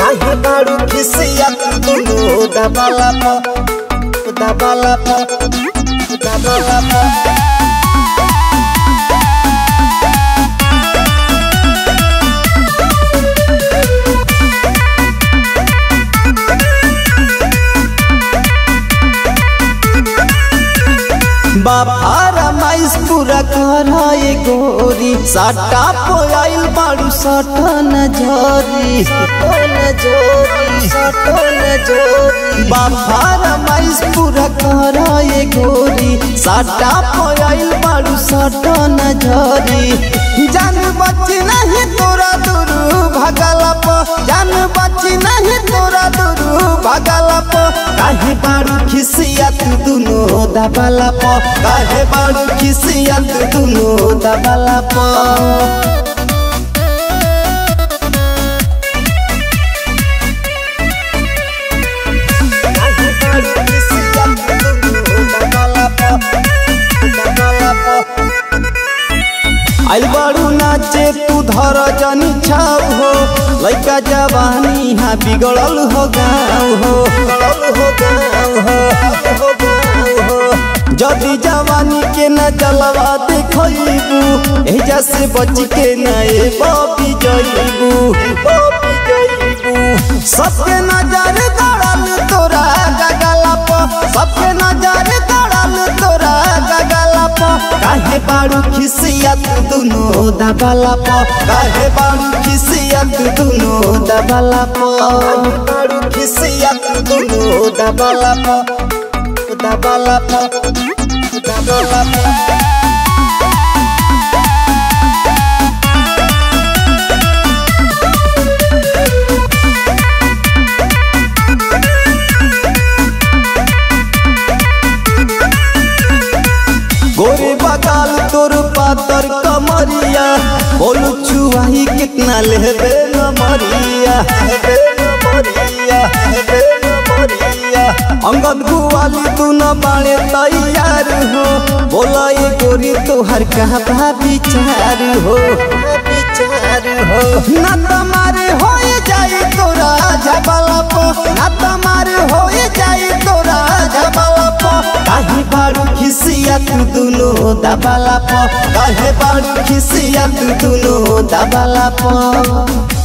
काहे बारू खिसिया दुनु दबाला प दबाला प दबाला प बापारा माइस पूरा कराए गोरी साटा पोयाइल बाड़ू सटन झरी सटन झरी सटन झरी बापारा माइस पूरा कराए गोरी साटा पोयाइल बाड़ू सटन झरी जान बची नहीं तोरा दुरु भगला प जान बची नहीं तोरा दुरु भगला प काहे बाड़ू खिसिया तू दुनो दबाला प काहे बाड़ू खिसिया तू दुनो दबाला प काहे बाड़ू खिसिया तू दुनो दबाला प दबाला प आइल बाड़ू नाचे तू धर जनी छाव हो लइका जवानी हा बिगड़ल हो गाँव हो बिगड़ल हो गाँव हो हो गाँव हो जदी जवानी के न जलवा देखबू एजा से बच के न ए बबी जइबू बबी जइबू सबके नजर गड़ल तोरा गगला प सबके नजर गड़ल तोरा गगला प काहे बाड़ू खिसिया तू दुनो दबाला प काहे बाड़ू खिसिया तू दुनो दबाला प बाड़ू खिसिया तू दुनो दबाला प दबाला प दबाला प गोरे बगाल तोर पातर कमरिया बोलू छुआही कितना लेबे न मरिया लेबे न मरिया लेबे न मरिया अंगद गुवाली तू न बाणे तैयार हो बोला ये गोरी तोहर कहा विचार हो विचार हो ना तुम्हारे हो जाए तोरा झबला पो ना तुम्हारे हो जाए तोरा झबला पो काहे बाड़ू खिसिया तू दुनो दबाला प काहे बाड़ू खिसिया तू दुनो दबाला प